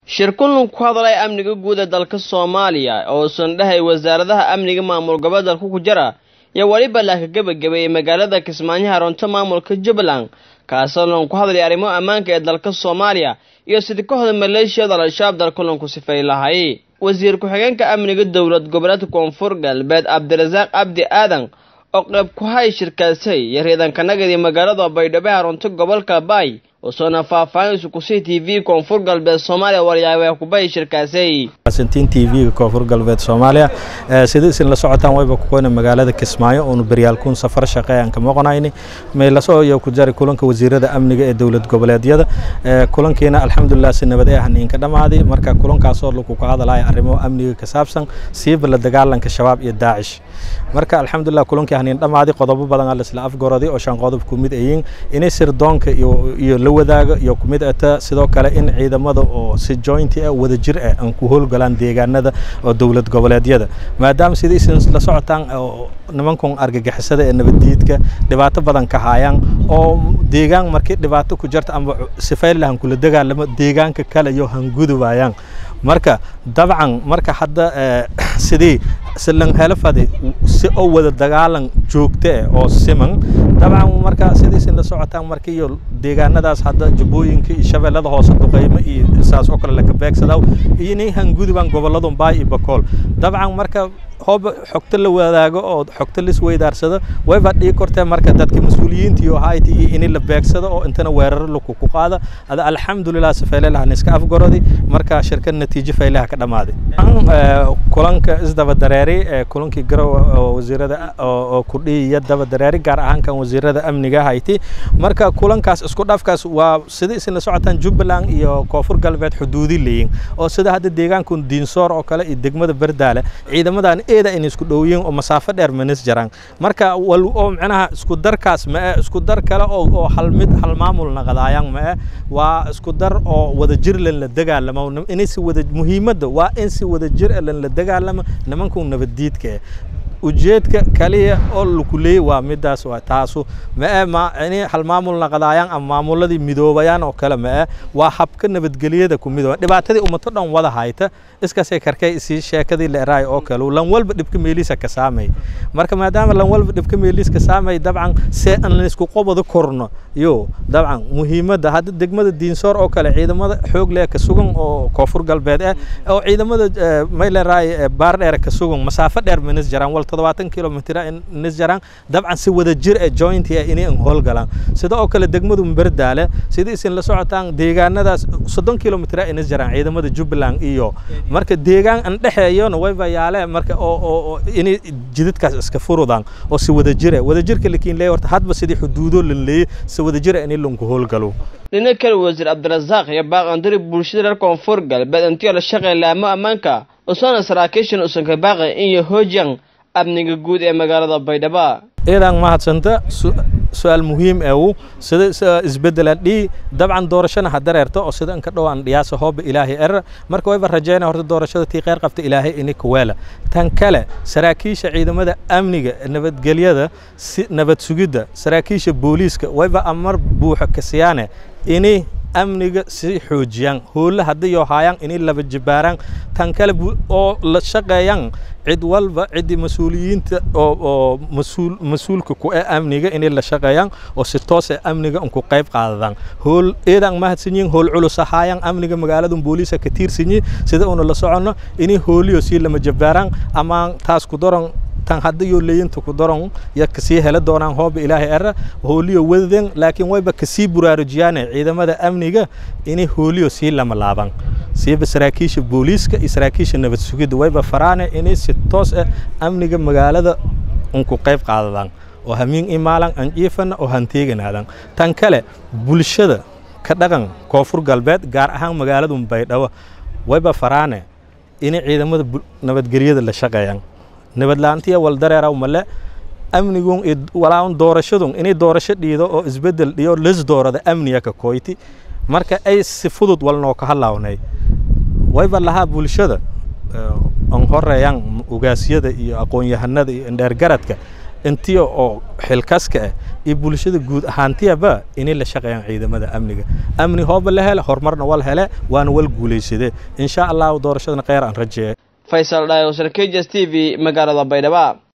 shir kulan ku hadlay amniga guud ee dalka soomaaliya oo sandhahay wasaaradaha amniga maamul goboleedka ku jira iyo weliba laaka gebagabeeyey magaalada kismaayo haroonto maamulka jubbaland kaasoo lan ku hadlay arrimo ammaanka ee dalka soomaaliya iyo sidii kooxda maleeshiyada al-shabaab dal kulanku sifay lahay wasiir ku-xigeenka amniga dowlad goboleedka koonfur galbeed cabdirasaaq cabdi aadan oo qayb ku hay shirkaasay iyo riidankanagadi magaalada baydhabo haroonto gobolka baay usoona faahfaahinaysu kusii t v koonfur galbeed soomaaliya waryaabee kubahay shirkaasay t v-ga koonfur galbeed soomaaliya sida isin la socotaan wayba kukoyna magaalada kismaayo oonu beryaalkuun safar shaqe aan ka maqonayni meelaso iyo ku jari kulanka wasiirada amniga ee dowlad goboleedyada kulankiina alxamdulilah si nabad ee haniinka dhammaaday marka kulankaasoo lagu ka hadalaya arrimo amniga ka saabsan siiba la dagaalanka shabaab iyo daacish marka alxamdulilah kulankii haniin dhammaaday qodobo badan aa laisla afgoroday oo shan qodob ku mid ayiin inay sirdoonka iyo la wadaago iyo ku mid ata sidoo kale in ciidamada oo si jointi ah wada jir ah aan ku howlgalaan deegaanada oo dowlad goboleedyada maadaama sida isin la socotaan nimankun argagixisada ee nabaddiidka dhibaato badan ka haayaan oo deegaan markii dhibaato ku jirta ama sifaylahan kula dagaalamo deegaanka kale iyo hangudubayaan marka dabcan marka hadda sidii silan helafadi si oo wada dagaalan joogto ah oo siman dabcan marka sidii isin la socotaan marka iyo deegaanadaas hadda jubbooyinka iyo shabeellada hoose duqeymo iyo saas oo kale laka beegsadaa iyo inay hangudubaan gobolladun baay iyo bakool dabcan marka hooba xogto la wadaago oo xogto la isweydaarsado wayba dhigi kortee marka dadka mas-uuliyiinta iyo hayti iyo in la beegsado oo intana weeraro laku ku qaada ada alxamdulilah safeylelahan iska afgorodi marka shirkad natiijo faylaha ka dhammaaday kulanka isdaba dareeri kulankii garow oo wasiirada oo kudhihi iyo daba dareeri gaar ahaan kan wasiirada amniga hayti marka kulankaas isku dhafkaas waa sida isla socotaan jubbaland iyo koonfur galbeed xuduudi leeyiin oo sida hadda deegaanku diinsoor oo kale iyo degmada berdaale ciidamadan eeda in isku dhowyiin oo masaafo dheer manis jaraan marka wal oo macnaha isku darkaas ma isku dar kale oo oo hal mid hal maamul naqadaayaan ma waa isku dar oo wada jir lan la dagaalamo in si wada muhiimadda waa in si wada jir lan la dagaalamo nimanku nabaddiidka ujeedka kaliya oo laku leeyay waa midaas waa taasu ma ma ini hal maamul naqadaayaan ama maamuladii midoobayaan oo kale ma waa habka nabadgelyada ku midooba dhibaatadii ummato dhan wada hayta iskasay karkay isii sheekadii la eraay oo kale lan walba dhibka meeliisa ka saamay marka maadaama lan walba dhibka meeliis ka saamay dabcan see aan laysku qobado korno yo dabcan muhiimadda hadda degmada diinsoor oo kale ciidamada xoog leh ka sugan oo koonfur galbeed ah oo ciidamada may la eraay baar dheer ka sugan masaafo dheer minis jaraan wal toddobaatan kilomitr nis jaraan dabcan si wada jir ee jointi ah inay an howlgalaan sida oo kale degmadu berdaale sida isin la socotaan deegaanadaas soddon kilomitr inis jaraan ciidamada jubbaland iyo marka deegaan an dhexeeyona wayba yaale marka oo inay jidadkaas iska furudaan oo si wada jira wada jirka lakiin leey horta hadba sidii xuduudo lan leeyay si wada jira inay lanku howlgalo dhinaca kale wasiir cabdirasaaq iyo baaqandari bulshada reer koonfur galbeed intii la shaqay laamo ammaanka usana saraakiishan usan ka baaqay in iyo hoojan amniga guud ee magaalada baydhabo eedaan mahadsanta su-aal muhiim eewu sida isbedelaan dhii dabcan doorashana ha dareerto oo sida inka dhowaan dhiyaasa hooba ilaahay er marka wayba rajeynaya horta doorashada tii qeyr qabta ilaahay ini kaweela tan kale saraakiisha ciidamada amniga nabadgelyada si nabad sugidda saraakiisha booliiska wayba amar buuxa kasiyaane ini amniga si xoojiyaan hoolle haddiyo haayaan inay laba jibaaraan tan kale oo la shaqeeyaan cid walba ciddii mas-uuliyiinta oo oo mas-uul mas-uulka ku ee amniga inay la shaqeeyaan oo si toos ee amniga unku qayb qaadadaan hool eedaan mahadsan yihiin hool culus ahaayaan amniga magaalada booliisa ka tiirsan yihiin sida uuna la soconno inay hooliyo sii lama jabaaraan ama taas ku daran tan haddayo leeyinta ku daran ya kasii hela doonaan hooba ilaahay era hooliyo wadaden laakiin wayba kasii buraarujiyaane ciidamada amniga inay hooliyo sii lama laaban siiba saraakiisha booliiska iyo saraakiisha nabad sugidda wayba faraane inay si toos ah amniga magaalada unku qayb qaadadaan oo hamiin imaalan aan jiifana oo hanteeganaadaan tan kale bulshada ka dhaqan koonfur galbeed gaar ahaan magaalada baydhabo wayba faraane inay ciidamada nabadgelyada la shaqeeyaan nabadlaantiya wal dareeraw male amnigun walaaun doorashadun inay doorasho dhiido oo isbedel dhiyo lis doorada amniga ka koyti marka ay si fudud walnoo ka hadlaawnay wayba lahaa bulshada an horeeyaan ugaasyada iyo aqoon-yahanada iyo indheergaradka intii oo xilkaska ah iyo bulshada guud ahaantiyaba inay la shaqeeyaan ciidamada amniga amni hooba la hele horumarna wal hele waana wal guulaysade insha allahu doorashadana kheyr aan rajeeye faysal dhayo sarkejs t v magaalada baydhabo